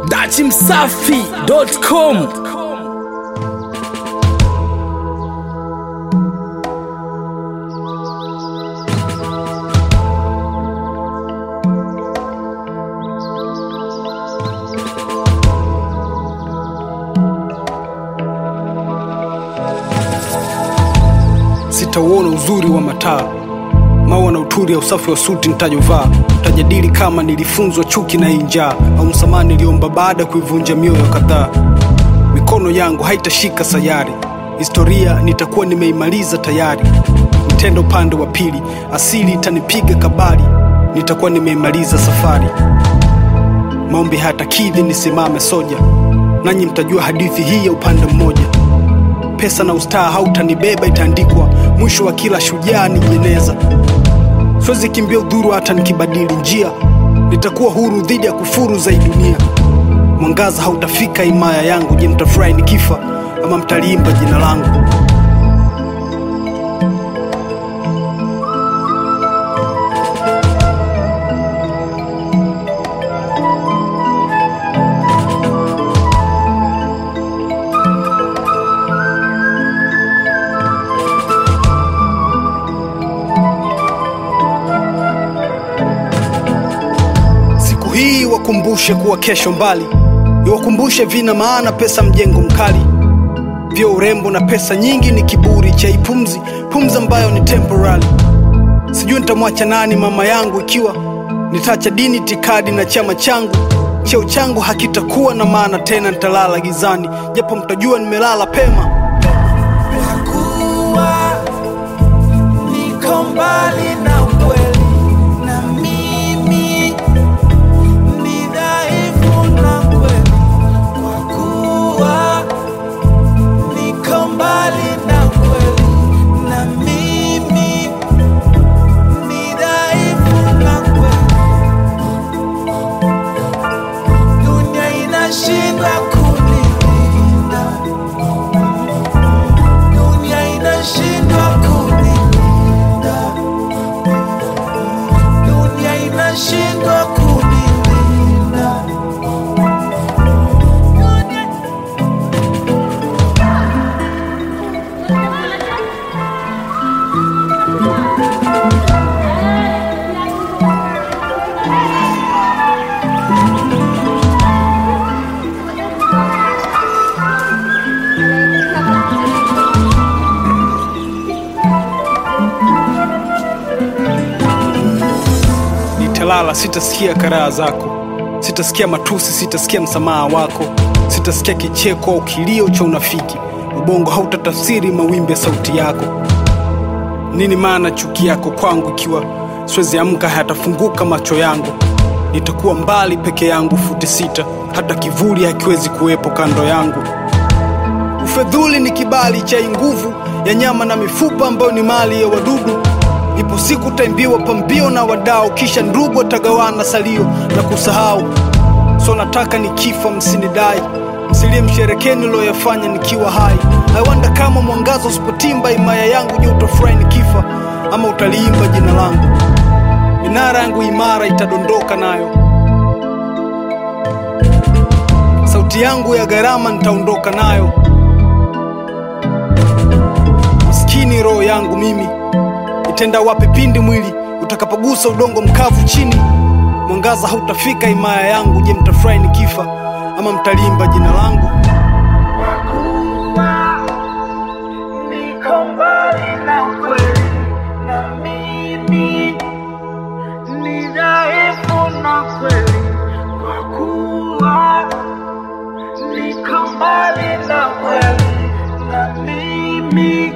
dachimsafi.com sitauona uzuri wa mataa maua na uturi ya usafi wa suti nitajovaa tajadili kama nilifunzwa chuki na hii njaa au msamaha niliomba baada ya kuivunja mioyo kadhaa mikono yangu haitashika sayari historia nitakuwa nimeimaliza tayari nitenda upande wa pili asili itanipiga kabari nitakuwa nimeimaliza safari maombi hayatakidhi nisimame soja nanyi mtajua hadithi hii ya upande mmoja pesa na ustaa hautanibeba itaandikwa mwisho wa kila shujaa ni jeneza siwezi kimbia udhuru hata nikibadili njia nitakuwa huru dhidi ya kufuru za hii dunia mwangaza hautafika himaya yangu je mtafurahi nikifa ama mtaliimba jina langu siku hii wakumbushe kuwa kesho mbali iwakumbushe vina maana pesa mjengo mkali vyo urembo na pesa nyingi ni kiburi cha ipumzi pumzi ambayo ni temporary sijui nitamwacha nani mama yangu ikiwa nitaacha dini tikadi na chama changu cheo changu hakitakuwa na maana tena nitalala gizani japo mtajua nimelala pema kuwa niko mbali na ukweli na mimi ni dhaifu na kweli kwa kuwa niko mbali na ukweli na mimi ni dhaifu na kweli dunia inashindwa kunilinda dunia inashindwa kunilinda dunia inashindwa kunilinda dunia nitalala sitasikia karaha zako sitasikia matusi sitasikia msamaha wako sitasikia kicheko au kilio cha unafiki ubongo hautatafsiri mawimbi ya sauti yako nini maana chuki yako kwangu ikiwa siwezi amka hayatafunguka macho yangu nitakuwa mbali peke yangu futi sita hata kivuli hakiwezi kuwepo kando yangu ufedhuli ni kibali cha hii nguvu ya nyama na mifupa ambayo ni mali ya wadudu ipo siku taimbiwa pambio na wadao kisha ndugu watagawana salio na kusahau so nataka nikifa msinidai msilie msherekeni niloyafanya nikiwa hai aiwanda kama mwangaza usipotimba imaya yangu je utafurahi nikifa ama utaliimba jina langu minara yangu imara itadondoka nayo sauti yangu ya gharama nitaondoka nayo maskini roho yangu mimi itenda wapi pindi mwili utakapogusa udongo mkavu chini mwangaza hautafika himaya yangu je mtafurahi nikifa ama mtalimba jina langu niko mbali na ukweli na mimi ni dhaifu na kweli kwa kuwa niko mbali na kweli na mimi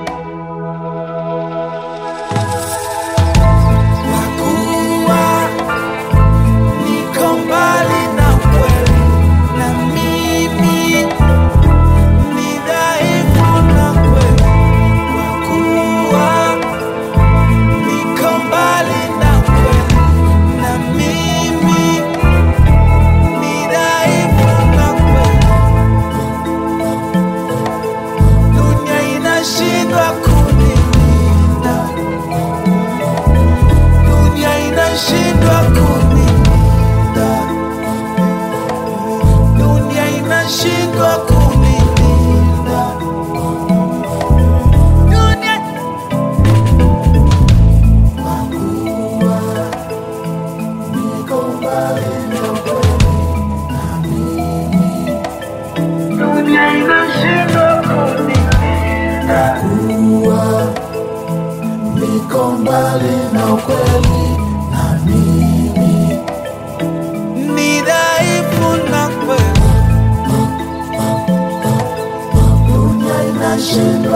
kwa kuwa niko mbali na ukweli na mimi inashindwa kunilinda. Dunia dunia inashindwa kunilinda. niko mbali na ukweli na mimi Ni dhaifu na kweli dunia inashinda